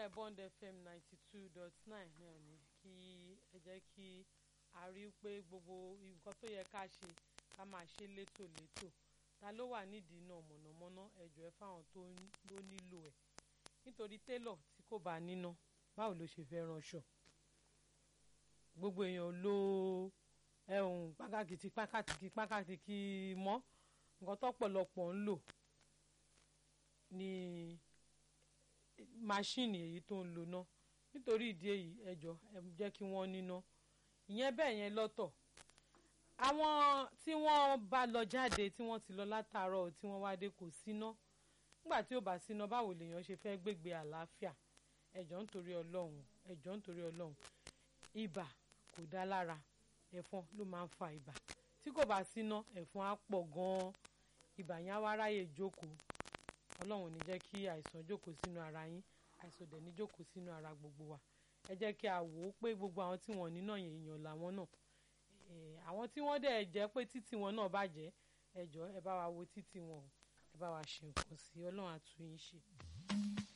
iléeṣẹ́ Bond FM ninety two dot nine náà ni kí ẹ jẹ́ kí a rí i pé gbogbo nǹkan tó yẹ ká ṣe ká máa ṣe létòlétò ta ló wà nídìí náà mọ̀nàmọ́ná ẹ̀jọ̀ ẹ fáwọn tó ló nílò ẹ̀ nítorí télọ̀ tí kò bá níná báwo ló ṣe fẹ́ ránṣọ gbogbo èèyàn ló ẹ̀hún pákàkìtì pákàkìtì pákàkìtì mọ́ nǹkan tọ́pọ̀lọpọ̀ ń lò ní máṣíìnì èyí tó ń lò náà nítorí ìdí èyí ẹjọ ẹ jẹ́ kí wọ́n níná ìyẹn bẹ́ẹ̀ yẹn lọ́tọ̀ àwọn tí wọ́n bá lọ jáde tí wọ́n ti lọ látàárọ̀ tí wọ́n wá dé kò síná nígbà tí ó bá síná báwo lèèyàn ṣe fẹ́ gbégbé àlàáfíà ẹjọ́ nítorí ọlọ́run ẹjọ́ nítorí ọlọ́run ibà kò dá lára ẹ̀fọn ló máa ń fa ibà tí kò bá síná ẹ̀fọn á pọ̀ gan-an ibà yẹn á wá ráyè jókòó ọlọ́run ní jẹ́ kí àìsàn jókòó sínú ara yín àìsàn dẹ̀ ní jókòó sínú ara gbogbo wa ẹ jẹ́ kí a wò ó pé gbogbo àwọn tí wọ́n níná yẹn èèyàn làwọn náà àwọn tí wọ́n dẹ̀ jẹ́ pé títì wọn náà bàjẹ́ ẹ jọ̀ọ́ ẹ bá wa wo títì wọn ẹ bá wa ṣe nǹkan sí ọlọ́run á tún yín ṣe.